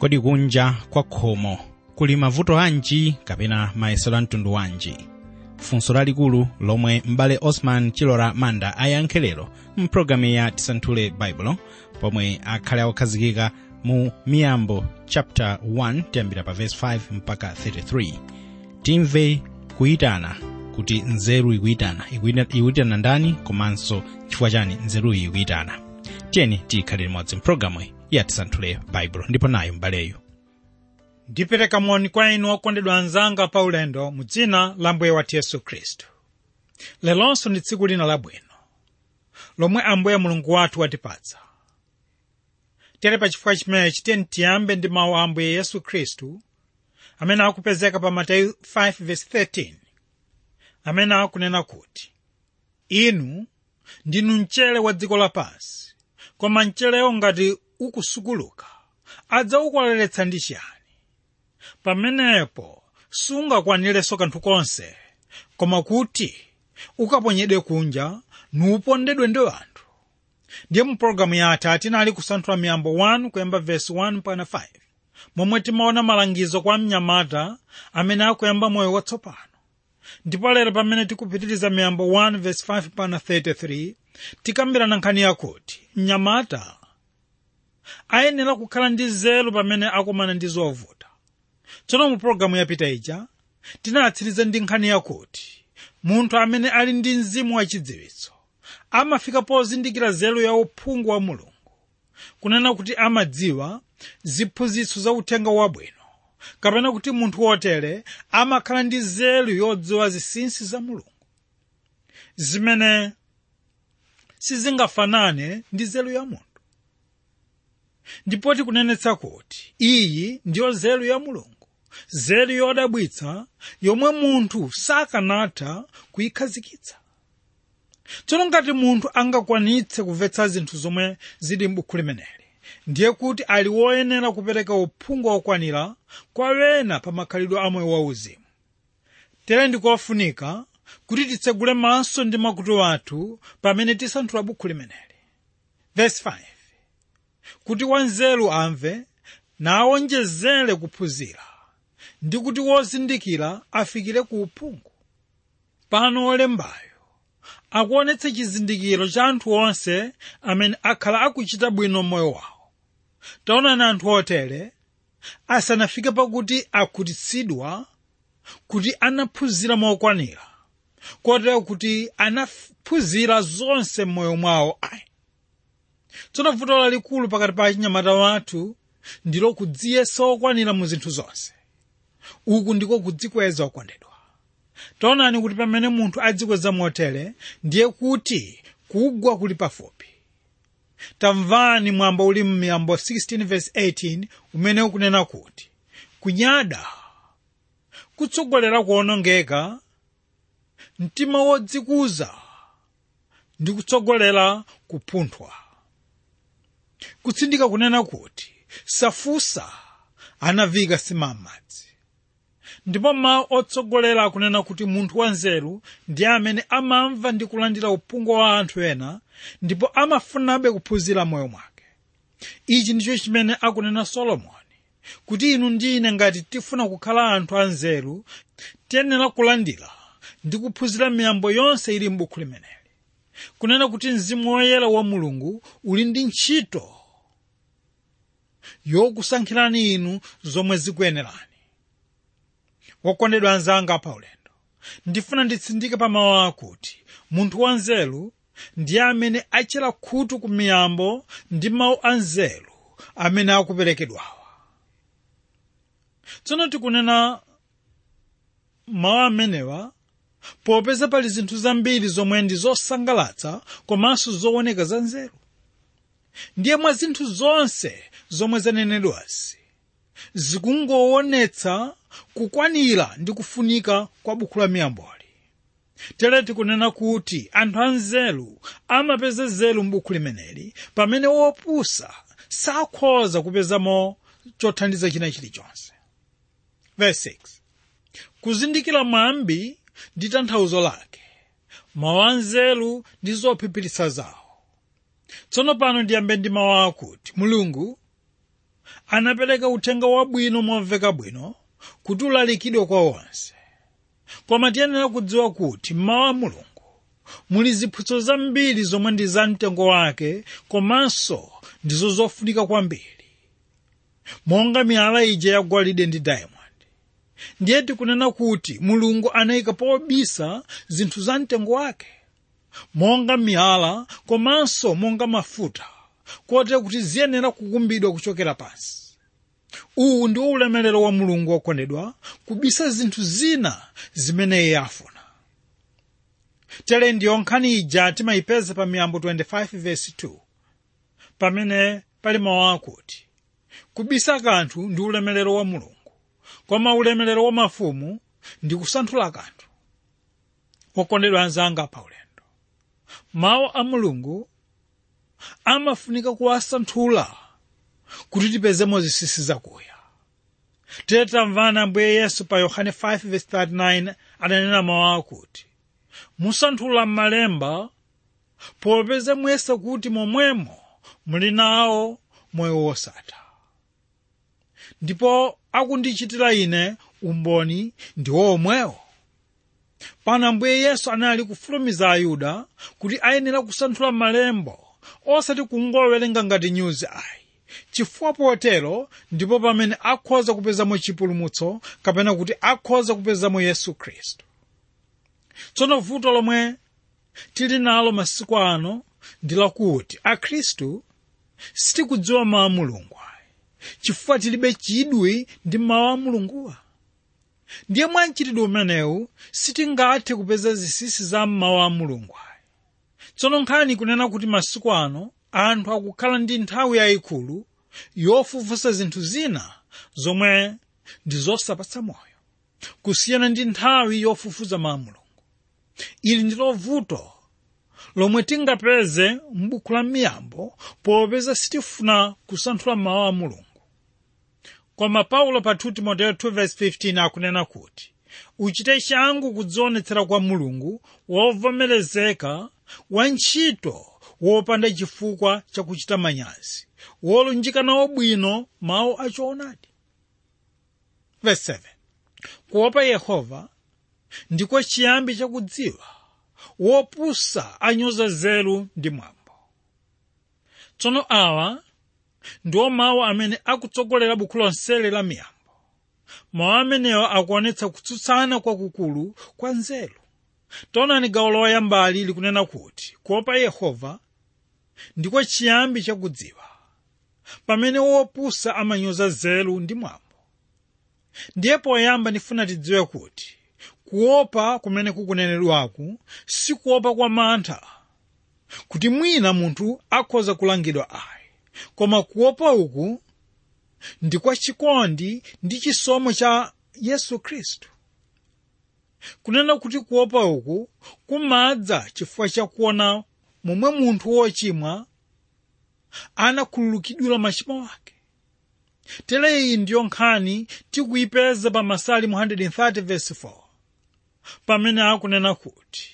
kodi kunja kwa khomo kuli mavuto anji kapena mayesero a mtundu wanji funso lalikulu lomwe m'bale osman chilora manda ayankhe lero mpulogalamu ya tisanthule baibulo pomwe akhale okhazikika mu miyambo chapter 1 tiyambira pa verse 5 mpaka 33 timve kuyitana kuti nzeru ikuyitana Ikuyita- ikuyitana ndani komanso chifukwa chani nzeruyi ikuyitana tiyeni tiyikhale limodzi mpulogalamu ya tisanthule baibulo ndipo nayo m'baleyo ndipereka moni kwa inu okondedwa anzanga pa ulendo mu dzina la mbuye wathu yesu khristu lelonso ndi tsiku lina labwino lomwe ambuye mulungu wathu watipatsa tere pa chifukwa chimenechi tiyeni tiyambe ndi mawu a ambuye yesu khristu amene akupezeka pa mateyu 5:13 amene akunena kuti inu ndinu mchere wa dziko lapansi koma mcherewo ngati ukusukuluka adzawukoleretsa ndi chiyani pamenepo sungakwanirenso kanthu konse koma kuti ukaponyedwe kunja nuupondedwe ndi anthu ndiye mu pologalamu yathu tinali kusanthula miyambo 1 kuyamba vesi 1 mpaka 5 momwe timaona malangizo kwa mnyamata amene akuyamba moyo watsopano ndipo lero pamene tikupitiriza miyambo 1 vesi 5 mpaka 33 tikambirana nkhani yakuti mnyamata ayenera kukhala ndi nzeru pamene akumana ndi zovuta tsono mu pologalamu yapita ija tinatsiriza ndi nkhani yakuti munthu amene ali ndi mzimu wachidziwitso amafika pozindikira nzeru ya uphungu wa mulungu kunena kuti amadziwa ziphunzitso za uthenga wabwino kapena kuti munthu wotere amakhala ndi nzeru yodziwa zinsinsi za mulungu zimene sizingafanane ndi nzeru ya munthu ndipo tikunenetsa kuti iyi ndiyo nzeru ya mulungu nzeru yodabwitsa yomwe munthu sakanatha kuyikhazikitsa tsono ngati munthu angakwanitse kumvetsa zinthu zomwe zili m'buku limeneli ndiye kuti ali woyenera kupereka uphungu wokwanira kwa wena pa makhalidwe a moyo wauzimu tere ndikofunika kuti titsegule maso ndi makutu athu pamene tisanthula buku limeneli verse 5 kuti wanzeru amve nawonjezere kuphunzira ndi kuti wozindikira afikire ku uphungu pano olembayo akuonetsa chizindikiro cha anthu onse amene akhala akuchita bwino m'moyo wawo taonani anthu otere asanafike pakuti akhutitsidwa kuti anaphunzira mokwanira kotero kuti anaphunzira zonse m'moyo mwawo ayi tsono vuto lalikulu pakati pa achinyamata wathu ndilo kudziyesa okwanira mu zinthu zonse uku ndiko kudzikweza okondedwa taonani kuti pamene munthu adzikweza motere ndiye kuti kugwa kuli pafupi tamvani mwambo uli m'miyambo 16:18 umene ukunena kuti kunyada kutsogolera kuonongeka mtima wodzikuza ndi kutsogolera kupunthwa kutsindika kunena kuti safusa anavika simammadzi ndipo mawu otsogolera akunena kuti munthu wanzeru ndi amene amamva ndi kulandira uphungu wa anthu ena ndipo amafunabe kuphunzira moyo mwake ichi ndicho chimene akunena solomoni kuti inu ndi ine ngati tifuna kukhala anthu anzeru tiyenera kulandira ndi kuphunzira miyambo yonse ili m'buku limeneli kunena kuti mzimu woyera wa mulungu uli ndi ntchito yokusankhirani inu zomwe zikuyenerani wokondedwa anzanga pa ulendo ndifuna nditsindike pa mawu akuti munthu wanzeru ndiye amene achera khutu ku miyambo ndi mawu anzeru amene akuperekedwawa tsono tikunena mawu amenewa popeza pali zinthu zambiri zomwe ndi zosangalatsa komanso zooneka za nzeru ndiye mwa zinthu zonse zomwe zanenedwazi zikungoonetsa kukwanira ndi kufunika kwa buku la miyamboli tere tikunena kuti anthu anzeru amapeza nzeru m'buku limeneli pamene wopusa sakhoza kupezamo chothandiza china chilichonse verse 6 kuzindikira mwambi ndi tanthauzo lake mawu anzeru ndi zophiphiritsa zawo tsono pano ndiyambe ndi mawu akuti mulungu anapereka uthenga wabwino momveka bwino kuti ulalikidwe kwa onse koma tiyenera kudziwa kuti mmawu a mulungu muli ziphunzitso zambiri zomwe ndi za mtengo wake komanso ndizo zofunika kwambiri monga miyala ija ya golide ndi diamond ndiye tikunena kuti mulungu anayika pobisa zinthu za mtengo wake monga miyala komanso monga mafuta kotera kuti ziyenera kukumbidwa kuchokera pansi uwu ndi ulemerero wa mulungu wokondedwa kubisa zinthu zina zimene iye afuna tere ndiyo nkhani ija timayipeza pa miyambo 25 verse 2 pamene pali mawu akuti kubisa kanthu ndi ulemerero wa mulungu koma ulemerero wa mafumu ndi kusanthula kanthu okondedwa anzanga pa ulendo mawu a mulungu amafunika kuwasanthula kuti tipezemo zinsinsi zakuya tere tamvana ambuye yesu pa yohane 5:39 adanena mawu akuti musanthula m'malemba popeza muyesa kuti momwemo muli nawo moyo wosatha ndipo akundichitira ine umboni ndi omwewo pano ambuye yesu anali kufulumiza ayuda kuti ayenera kusanthula malembo osati kungowerenga ngati nyuzi ayi chifukwa potero ndipo pamene akhoza kupezamo chipulumutso kapena kuti akhoza kupezamo yesu khristu tsono vuto lomwe tili nalo masiku ano ndi lakuti akhristu sitikudziwa mawu a mulungu ayi chifukwa tilibe chidwi ndi mawu a mulunguwa ndiye mwa mchitidwe umenewu sitingathe kupeza zinsinsi za mawu a mulungu ayi tsono nkhani kunena kuti masiku ano anthu akukhala ndi nthawi yayikulu yofufusa zinthu zina zomwe ndi zosapatsa moyo kusiyana ndi nthawi yofufuza mawu a mulungu ili ndilo vuto lomwe tingapeze m'buku la miyambo popeza sitifuna kusanthula mawu a mulungu koma paulo pa 2 timoteyo 2:15 akunena kuti uchite changu kudzionetsera kwa mulungu wovomerezeka wa ntchito wopanda chifukwa chakuchita manyazi wolunjika nawo bwino mawu achoonadi Verse 7 kuopa yehova ndiko chiyambi chakudziwa wopusa anyoza nzeru ndi mwambo tsono awa ndiwo mawu amene akutsogolera buku lonseli la miyambo mawu amenewa akuonetsa kutsutsana kwakukulu kwa nzeru taonani gawo loyambali likunena kuti kuopa yehova ndiko chiyambi chakudziwa pamene wopusa amanyoza nzeru ndi mwambo ndiye poyamba ndifuna tidziwe kuti kuopa kumene kukunenedwaku si kuopa kwa mantha kuti mwina munthu akhoza kulangidwa ayi koma kuopa uku ndi kwa chikondi ndi chisomo cha yesu khristu kunena kuti kuopa uku kumadza chifukwa chakuona momwe munthu wochimwa anakhululukidwira machimo ake tere iyi ndiyo nkhani tikuyipeza pa masalimu 130 verse 4 pamene akunena kuti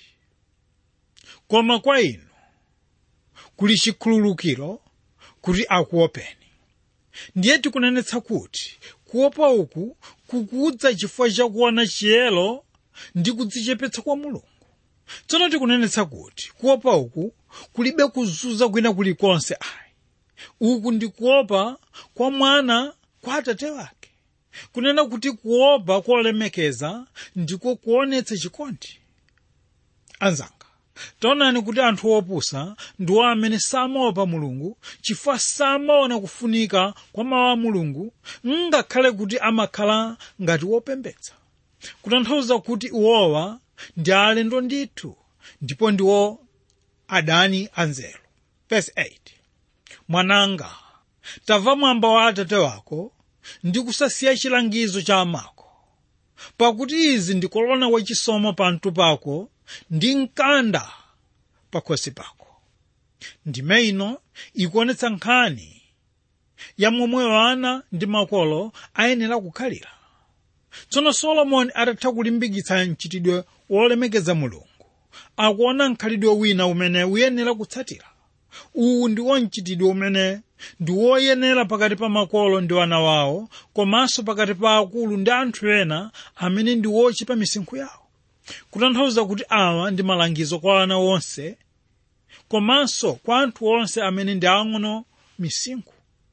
koma kwa inu kuli chikhululukiro kuti akuopeni ndiye tikunenetsa kuti kuopa uku kukudza chifukwa chakuona chiyero ndi kudzichepetsa kwa mulungu tsono tikunenetsa kuti kuopa uku kulibe kuzunza kwina kulikonse ayi uku ndi kuopa kwa mwana kwa atate wake kunena kuti kuopa kolemekeza ndiko kuonetsa chikondi anzanga taonani kuti anthu opusa ndiwo amene samaopa mulungu chifukwa samaona kufunika kwa mawu a mulungu ngakhale kuti amakhala ngati wopembedza kutanthauza kuti iwowa ndi alendo ndithu ndipo ndiwo adani anzeru verse 8 mwananga tamva mwambo wa atate wako ndi kusasiya chilangizo cha amako pakuti izi ndi kolona wachisomo pamtu pako ndi mkanda pakhosi pako ndime ino ikuonetsa nkhani ya momwe wana ndi makolo ayenera kukhalira tsono solomoni atatha kulimbikitsa mchitidwe wolemekeza mulungu akuona mkhalidwe wina umene uyenera kutsatira uwu ndiwo mchitidwe umene ndi woyenera pakati pa makolo ndi ana wawo komanso pakati pa akulu ndi anthu ena amene ndi wochipa misinkhu yawo kutanthauza kuti awa ndi malangizo kwa ana onse komanso kwa anthu onse amene ndi ang'ono misinkhu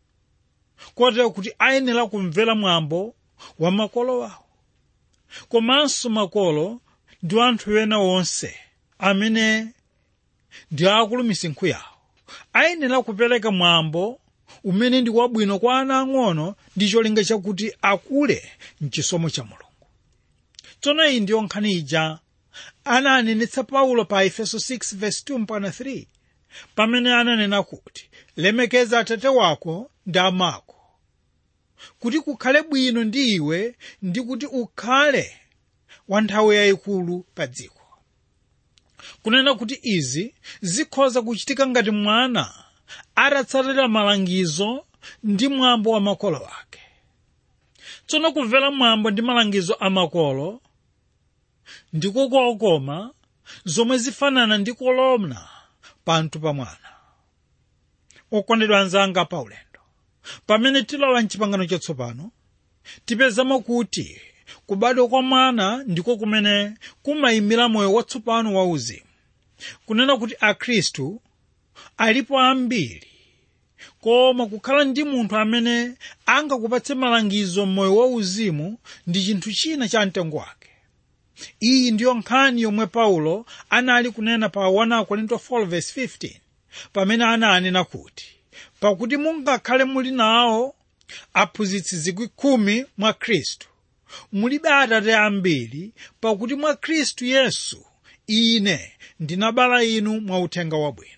kotero kuti ayenera kumvera mwambo wa makolo wawo komanso makolo ndi anthu ena onse amene ndi akulu misinkhu yawo ayenera kupereka mwambo umene ndi wabwino kwa ana ang'ono ndi cholinga chakuti akule mchisomo cha mulungu tsono iyi ndiyo nkhani ija ananenetsa paulo pa efeso 6:2-3 pamene ananena kuti lemekeza atate wako ndi amako kuti kukhale bwino ndi iwe ndi kuti ukhale wa nthawi yayikulu pa dziko kunena kuti izi zikhoza kuchitika ngati mwana atatsatira malangizo ndi mwambo wa makolo ake tsono kumvera mwambo ndi malangizo a makolo ndiko kokoma zomwe zifanana ndi kolomna panthu pa mwana okondedwa anzanga paulendo pamene tilowa mchipangano chatsopano tipezamo kuti kubadwa kwa mwana ndiko kumene kumayimira moyo watsopano wa uzimu kunena kuti akhristu alipo ambiri koma kukhala ndi munthu amene angakupatse malangizo m'moyo wa uzimu ndi chinthu china cha mtengo wake iyi ndiyo nkhani yomwe paulo anali kunena pa 1 korinto 4:15 pamene ananena kuti pakuti mungakhale muli nawo aphunzitsi zikwi khumi mwa khristu mulibe atate ambiri pakuti mwa khristu yesu ine ndinabala inu mwa uthenga wabwino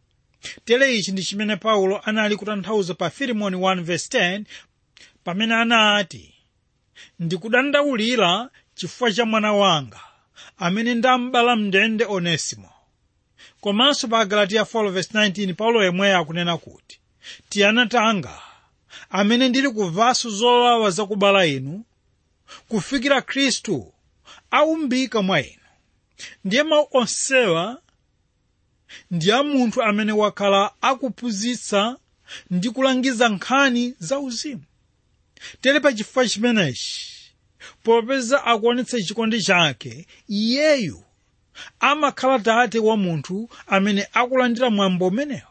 tere ichi ndi chimene paulo anali kutanthauza pa filimoni 1:10 pamene anati ndikudandaulira chifukwa cha mwana wanga amene ndambala mndende onesimo komanso pa galatiya 4:19 paulo yemweyo akunena kuti tiyana tanga amene ndili kuvaso zowawa zakubala inu kufikira khristu aumbika mwa inu ndiye mawu onsewa ndi a munthu amene wakhala akuphunzitsa ndi kulangiza nkhani za uzimu tere pa chifukwa chimenechi popeza akuonetsa chikondi chake iyeyu amakhala tate wa munthu amene akulandira mwambo umenewo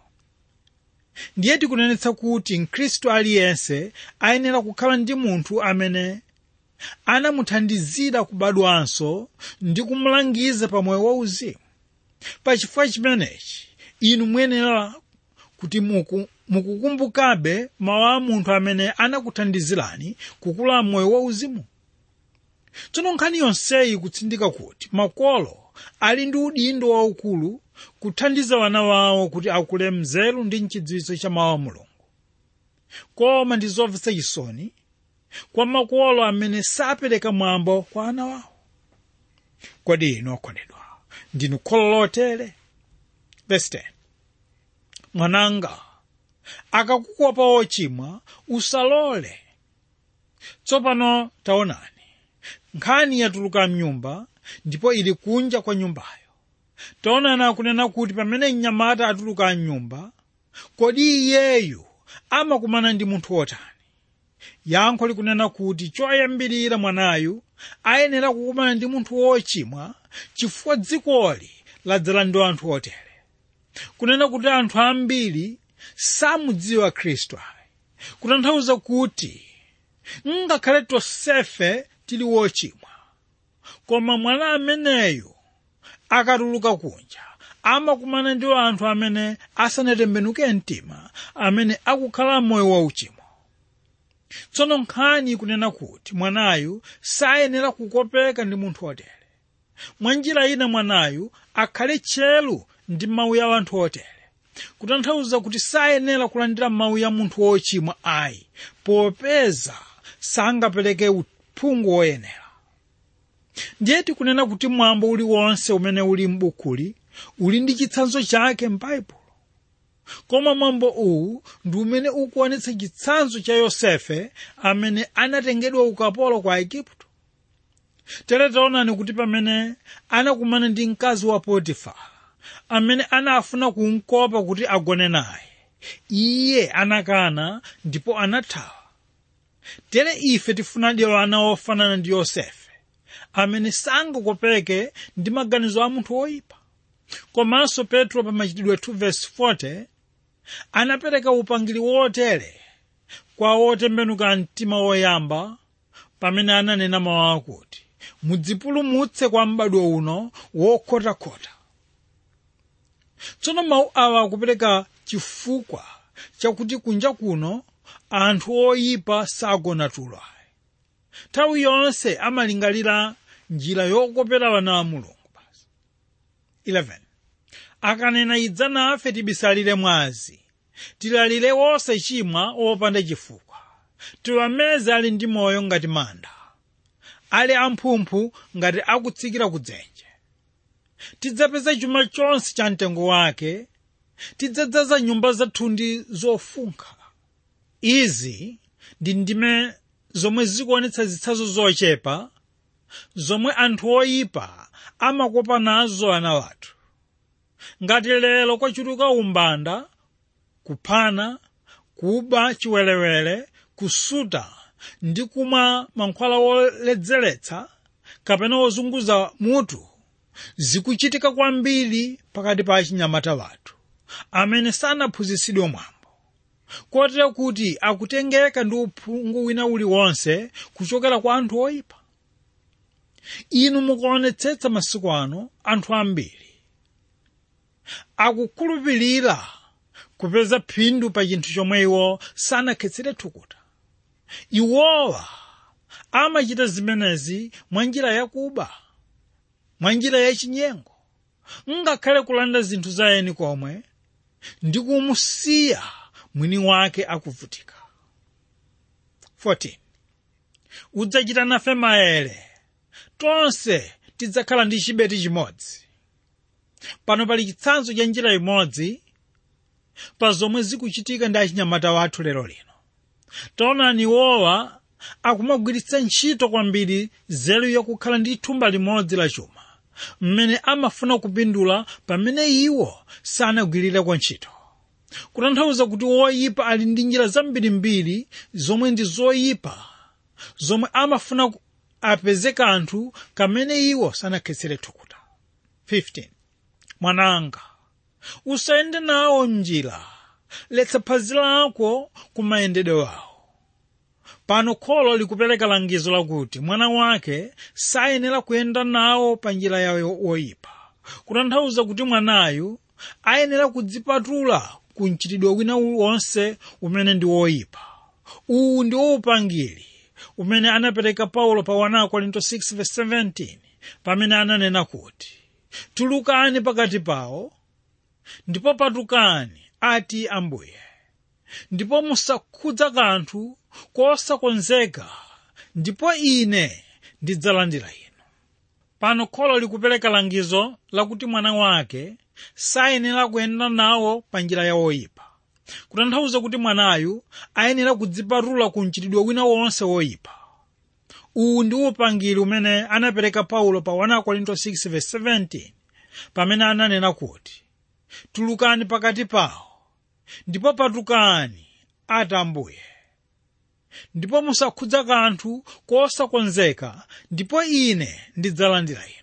ndiye tikunenetsa kuti mkhristu aliyense ayenera kukhala ndi munthu amene anamuthandizira kubadwanso ndi kumulangiza pa moyo wauzimu pa chifukwa chimenechi inu muyenera kuti muku mukukumbukabe mawu a munthu amene anakuthandizirani kukula moyo wauzimu tsono nkhani yonseyi kutsindika kuti makolo ali ndi udindo waukulu kuthandiza wana wawo kuti akule mzeru ndi mchidziwitso cha mawu a mulungu koma ndi zomvetsa chisoni kwa makolo amene sapereka mwambo kwa ana wawo kodi inu okondedwa ndinu kholo lotere verse 10 mwananga akakukopa ochimwa usalole tsopano taonani nkhani yatuluka mnyumba ndipo ili kunja kwa nyumbayo taonani akunena kuti pamene mnyamata atuluka mnyumba kodi iyeyu amakumana ndi munthu wotani yankho likunena kuti choyambirira mwanayu ayenera kukumana ndi munthu wochimwa chifukwa dzikoli ladzala ndi anthu otere kunena kuti anthu ambiri samudziwa khristu ayi kutanthauza kuti ngakhale tonsefe tili wochimwa koma mwana ameneyu akatuluka kunja amakumana ndi anthu amene asanatembenuke mtima amene akukhala moyo wauchimo tsono nkhani ikunena kuti mwanayu sayenera kukopeka ndi munthu otere mwa njira ina mwanayu akhale tcheru ndi mawu ya anthu otere kutanthauza kuti sayenera kulandira mawu ya munthu wochimwa ayi popeza sangapereke uphungu woyenera ndiye tikunena kuti mwambo uliwonse umene uli m'bukuli uli ndi chitsanzo chake m'baibulo koma mwambo uwu ndi umene ukuonetsa chitsanzo cha yosefe amene anatengedwa ukapolo kwa igupto tere taonani kuti pamene anakumana ndi mkazi wa potifara amene anafuna kumkopa kuti agone naye iye anakana ndipo anathawa tere ife tifunadi ana ofanana ndi yosefe amene sangakopeke ndi maganizo a munthu woyipa komanso petro pa machitidwe 2:40 anapereka upangiri wotere kwa otembenuka mtima woyamba pamene ananena mawu akuti mudzipulumutse kwa m'badwo uno wokhotakhota tsono mawu awa akupereka chifukwa chakuti kunja kuno anthu oyipa sagona tulo nthawi yonse amalingalira njira yokopera wana wa mulungu basi 11 akanena idza nafe tibisalire mwazi tilalire wosachimwa wopanda chifukwa tiwameze ali ndi moyo ngati manda ali amphumphu ngati akutsikira ku dzenje tidzapeza chuma chonse cha mtengo wake tidzadzaza nyumba zathu ndi zofunkha izi ndi ndime zomwe zikuonetsa zitsanzo zochepa zomwe anthu oyipa amakopa nazo ana wathu ngati lero kwachuluka umbanda kuphana kuba chiwerewere kusuta ndi kumwa mankhwala woledzeretsa kapena wozunguza mutu zikuchitika kwambiri pakati pa achinyamata wathu amene sanaphunzitsidwe mwambo kotero kuti akutengeka ndi uphungu wina uliwonse kuchokera kwa anthu oyipa inu mukuonetsetsa masiku ano anthu ambiri akukhulupirira kupeza phindu pa chinthu chomwe iwo sanakhetsere thukuta iwowa amachita zimenezi mwa njira yakuba mwa njira yachinyengo ngakhale kulanda zinthu za eni komwe ndi kumusiya mwini wake akuvutika 14 udzachita nafe maere tonse tidzakhala ndi chibeti chimodzi pano pali chitsanzo cha njira imodzi pa zomwe zikuchitika ndi achinyamata wathu lero lino taonani iwowa akumagwiritsa ntchito kwambiri nzeru yakukhala ndi thumba limodzi la chuma mmene amafuna kupindula pamene iwo sanagwirire kwa ntchito kutanthauza kuti woyipa ali ndi njira zambirimbiri zomwe ndi zoyipa zomwe amafuna apeze kanthu kamene iwo sanakhetsere thukuta 15 mwananga usayende nawo mnjira letsa phazi lako ku mayendedwe awo pano kholo likupereka langizo lakuti mwana wake sayenera kuyenda nawo pa njira yawo woyipa kutanthauza kuti mwanayu ayenera kudzipatula ku mchitidwe wina wonse umene ndi woyipa uwu ndi upangiri umene anapereka paulo pa 1 korinto 6:17 pamene ananena kuti tulukani pakati pawo ndipo patukani ati ambuye ndipo musakhudza kanthu kosakonzeka ndipo ine ndidzalandira inu pano kholo likupereka langizo lakuti mwana wake sayenera kuyenda nawo pa njira ya woyipa kutanthauza kuti mwanayu ayenera kudzipatula ku mchitidwe wina wonse woyipa uwu ndi upangiri umene anapereka paulo pa 1 korinto 6:17 pamene ananena kuti tulukani pakati pawo ndipo patukani ati ambuye ndipo musakhudza kanthu kosakonzeka ndipo ine ndidzalandira inu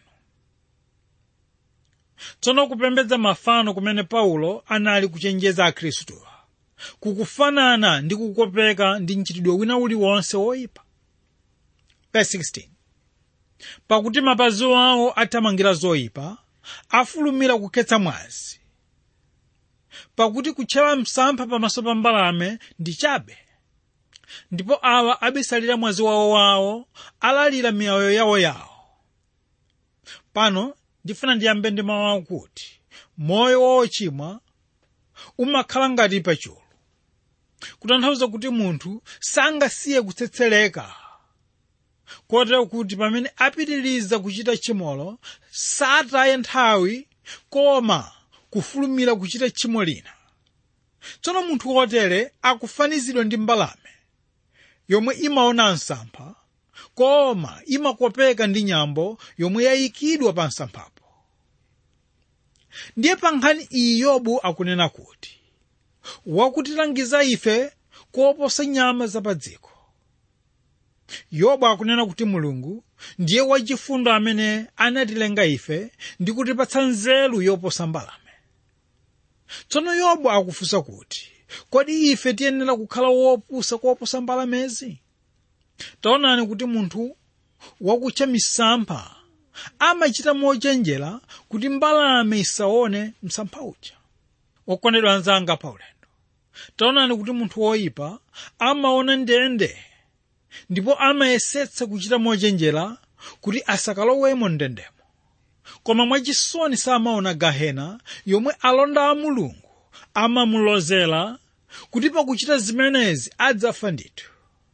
tsono kupembedza mafano kumene paulo anali kuchenjeza akhristuwa kukufanana ndi kukopeka ndi mchitidwe wina uliwonse woyipa Verse 16 pakuti mapazi awo athamangira zoyipa afulumira kukhetsa mwazi pakuti kutchera msampha pamaso pa mbalame ndi chabe ndipo awa abisalira mwazi wawo wawo alalira miyoyo yawo yawo pano ndifuna ndiyambe ndi mawu akuti moyo wochimwa umakhala ngati pachulu kutanthauza kuti munthu sangasiye kutsetseleka kotero kuti pamene apitiriza kuchita chimolo sataye nthawi koma kufulumira kuchita tchimo lina tsono munthu wotere akufanizidwa ndi mbalame yomwe imaona msampha koma imakopeka ndi nyambo yomwe yayikidwa pa msamphapo ndiye pa nkhani iyi yobu akunena kuti wakutilangiza ife koposa nyama zapadziko yobu akunena kuti mulungu ndiye wachifundo amene anatilenga ife ndi kutipatsa nzeru yoposa mbalame tsono yobu akufunsa kuti kodi ife tiyenera kukhala wopusa koposa mbalamezi taonani kuti munthu wakutcha misampha amachita mochenjera kuti mbalame isaone msampha uja okondedwa anzanga pa ulendo taonani kuti munthu woyipa amaona ndende ndipo amayesetsa kuchita mochenjera kuti asakalowemo ndendemo koma mwachisoni samaona gahena yomwe alonda a mulungu amamulozera kuti pakuchita zimenezi adzafa ndithu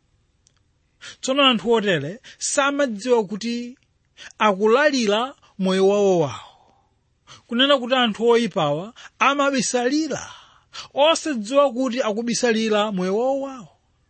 tsono anthu otere samadziwa kuti akulalira moyo wawo wawo kunena kuti anthu oyipawa amabisalira osadziwa kuti akubisalira moyo wawo wawo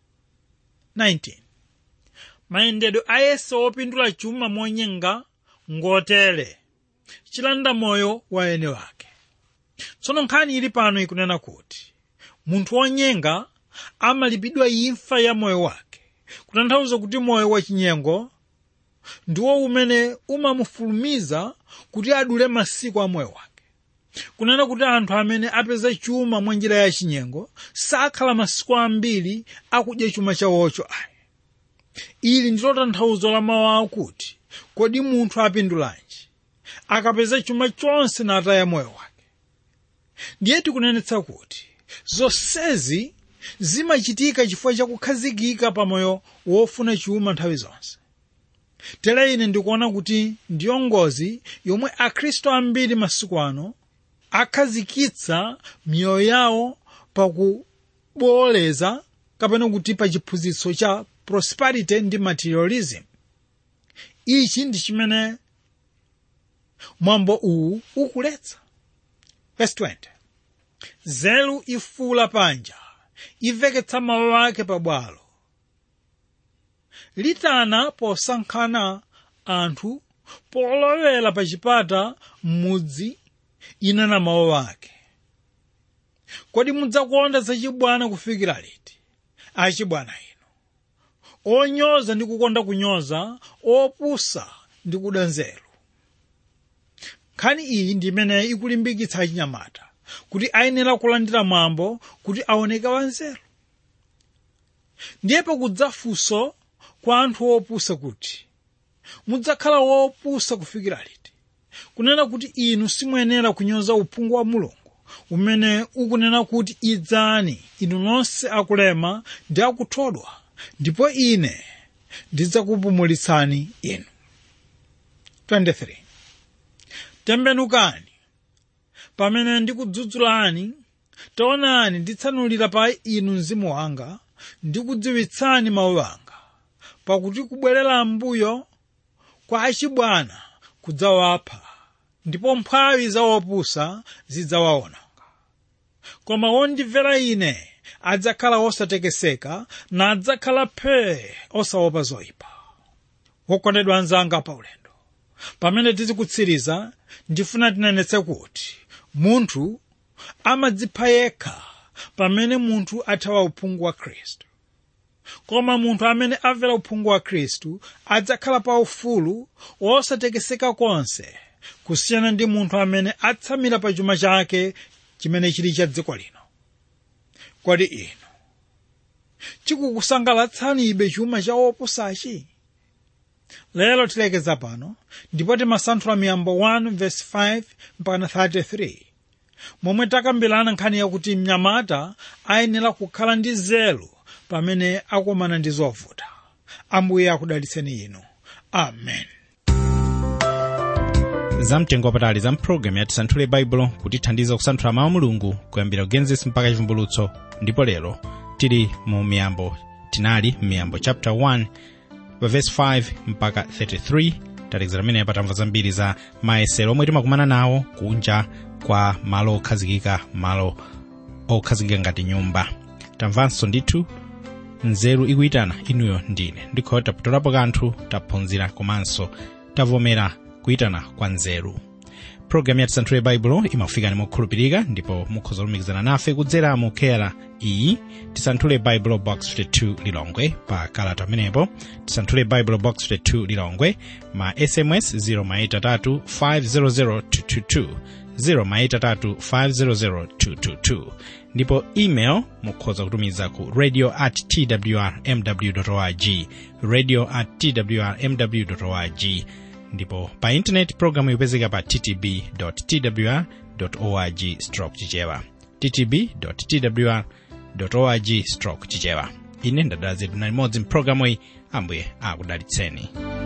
19 mayendedwe ayese opindula chuma monyenga ngotere chilanda moyo wa ene wake tsono nkhani ili pano ikunena kuti munthu wonyenga amalipidwa imfa ya moyo wake kutanthauza kuti moyo wachinyengo ndiwo umene umamufulumiza kuti adule masiku a moyo wake kunena kuti anthu amene apeza chuma mwa njira ya chinyengo sakhala masiku ambiri akudya chuma chawocho ayi ili ndilo tanthauzo la mawu akuti kodi munthu apindulanji akapeza chuma chonse nataya moyo wake ndiye tikunenetsa kuti zonsezi zimachitika chifukwa chakukhazikika pa moyo wofuna chuma nthawi zonse tere ine ndikuona kuti ndiyo ngozi yomwe akhristu ambiri masiku ano akhazikitsa miyoyo yawo pakuboleza kapena kuti pa chiphunzitso cha prosperity ndi materialism ichi ndi chimene mwambo uwu ukuletsa verse 20 nzeru ifula panja iveketsa mawu ake pabwalo litana posankhana anthu polowera pa chipata m'mudzi inena mawu ake kodi mudzakonda zachibwana kufikira liti achibwana inu onyoza ndi kukonda kunyoza opusa ndi kuda nzeru nkhani iyi ndi imene ikulimbikitsa achinyamata kuti ayenera kulandira mwambo kuti aoneke wanzeru ndiye pakudza funso kwa anthu opusa kuti mudzakhala wopusa kufikira liti kunena kuti inu simuyenera kunyoza uphungu wa mulungu umene ukunena kuti idzani inu nonse akulema ndi akuthodwa ndipo ine ndidzakupumulitsani inu 23 tembenukani pamene ndikudzudzulani taonani nditsanulira pa inu mzimu wanga ndikudziwitsani mawu anga pakuti kubwerera mbuyo kwa achibwana kudzawapha ndipo mphwayi za opusa zidzawawononga koma wondimvera ine adzakhala osatekeseka na adzakhala phee osaopa zoyipa wokondedwa anzanga pa ulendo pamene tizikutsiriza ndifuna tinenetse kuti munthu amadzipha yekha pamene munthu athawa uphungu wa khristu koma munthu amene amvera uphungu wa khristu adzakhala pa ufulu wosatekeseka konse kusiyana ndi munthu amene atsamira pa chuma chake chimene chili cha dziko lino kodi inu chikukusangalatsanibe chuma cha opusachi lero tilekeza pano ndipo timasanthula miyambo 1 verse 5 mpaka 33 momwe takambirana nkhani yakuti mnyamata ayenera kukhala ndi zelo pamene akumana ndi zovuta ambuye akudalitseni inu amen zamtengo wapatali za mpulogalamu ya tisanthule baibulo kutithandiza kusanthula mawu a mulungu kuyambira genesis mpaka chivumbulutso ndipo lero tili mu miyambo tinali miyambo chapter 1 verse 5 mpaka 33 talekezera pamene patamva zambiri za mayesero omwe timakumana nawo kunja kwa malo okhazikika malo okhazikika ngati nyumba tamvanso ndithu nzeru ikuyitana inuyo ndine ndikhoyo taputulapo kanthu taphunzira komanso tavomera kuyitana kwa nzeru programu ya tisanthule baibulo imakufikani mokhulupirika ndipo mukhoza kulumikizana nafe kudzera mu kera iyi tisanthule baibulo box 52 lilongwe pa kalata amenepo tisanthule baibulo box 52 lilongwe ma sms 0maitatu 500 222 0maitatu ndipo email mukhoza kutumiza ku radio at twrmw org radio at twrmw org ndipo pa intaneti programu yopezeka pa ttb twr org stroke chichewa ttb twr org stroke chichewa ine ndadala zedu na limodzi mpulogalamu iyi ambuye akudalitseni